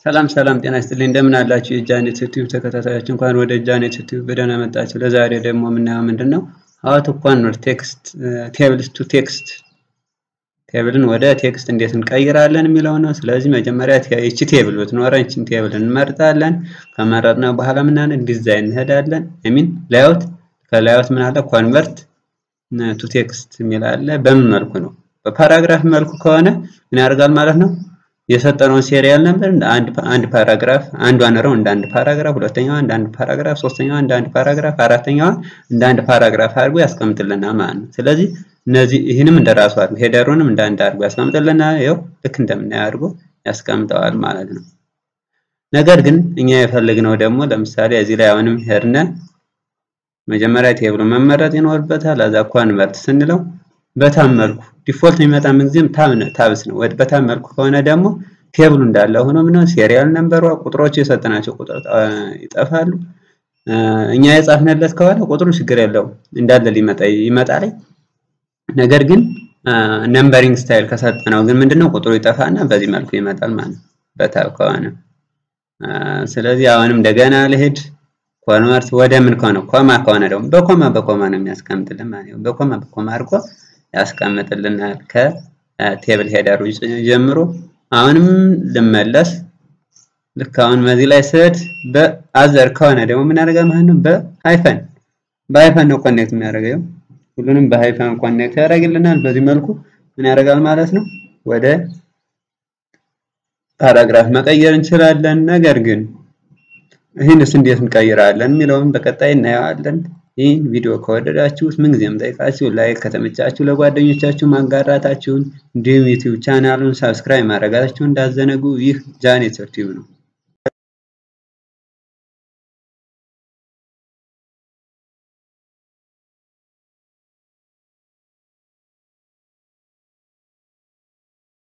ሰላም ሰላም ጤና ይስጥልኝ እንደምን አላችሁ የጃኔት ዩቲዩብ ተከታታዮች እንኳን ወደ ጃኔት ዩቲዩብ በደህና መጣችሁ ለዛሬ ደግሞ የምናየው ምንድን ነው ሀው ቱ ኮንቨርት ቴክስት ቴብልስ ቱ ቴክስት ቴብልን ወደ ቴክስት እንዴት እንቀይራለን የሚለው ነው ስለዚህ መጀመሪያ ይቺ ቴብል ብትኖረን ይቺን ቴብል እንመርጣለን ከመረጥነ በኋላ ምናለን ዲዛይን እንሄዳለን ሚን ላዮት ከላዮት ምን አለ ኮንቨርት ቱ ቴክስት የሚል አለ በምን መልኩ ነው በፓራግራፍ መልኩ ከሆነ ምን ያደርጋል ማለት ነው የሰጠነውን ሴሪያል ነበር አንድ አንድ ፓራግራፍ አንዷን ረው እንደ አንድ ፓራግራፍ ሁለተኛዋ እንደ አንድ ፓራግራፍ ሶስተኛዋ እንደ አንድ ፓራግራፍ አራተኛዋ እንደ አንድ ፓራግራፍ አድርጎ ያስቀምጥልናል ማለት ነው። ስለዚህ እነዚህ ይህንም እንደ ራሱ አድርጎ ሄደሩንም እንደ አንድ አድርጎ ያስቀምጥልናል። ይኸው ልክ እንደምናየው አድርጎ ያስቀምጠዋል ማለት ነው። ነገር ግን እኛ የፈለግነው ደግሞ ለምሳሌ እዚህ ላይ አሁንም ሄድነ መጀመሪያ ቴብሉ መመረጥ ይኖርበታል። አዛ ኮንቨርት ስንለው በታም መልኩ ዲፎልት የሚመጣ ምንጊዜም ታብ ታብስ ነው። በታም መልኩ ከሆነ ደግሞ ቴብሉ እንዳለ ሆኖ ምነው ሴሪያል ነምበሯ ቁጥሮቹ የሰጠናቸው ቁጥር ይጠፋሉ። እኛ የጻፍንለት ከሆነ ቁጥሩ ችግር የለውም እንዳለ ሊመጣ ይመጣል። ነገር ግን ነምበሪንግ ስታይል ከሰጠነው ግን ምንድነው ቁጥሩ ይጠፋና በዚህ መልኩ ይመጣል ማለት ነው በታብ ከሆነ። ስለዚህ አሁንም እንደገና ልሄድ ኮንቨርት ወደ ምን ከሆነ ኮማ ከሆነ ደግሞ በኮማ በኮማ ነው የሚያስቀምጥልን ማለት ነው። በኮማ በኮማ አድርጎ ያስቀምጥልናል ከቴብል ሄደሩ ጀምሮ። አሁንም ልመለስ ልክ አሁን በዚህ ላይ ስሄድ በአዘር ከሆነ ደግሞ ምን ያደርጋል ማለት ነው በሃይፈን በሃይፈን ነው ኮኔክት የሚያደርገው። ሁሉንም በሃይፈን ኮኔክት ያደርግልናል። በዚህ መልኩ ምን ያደርጋል ማለት ነው ወደ ፓራግራፍ መቀየር እንችላለን። ነገር ግን ይህንስ እንዴት እንቀይራለን የሚለውን በቀጣይ እናየዋለን። ይህን ቪዲዮ ከወደዳችሁት ምንጊዜም ጠይቃችሁ ላይክ ከተመቻችሁ ለጓደኞቻችሁ ማጋራታችሁን እንዲሁም ዩቲዩብ ቻናሉን ሳብስክራይብ ማድረጋችሁን እንዳዘነጉ። ይህ ጃኔት ዩቲዩብ ነው።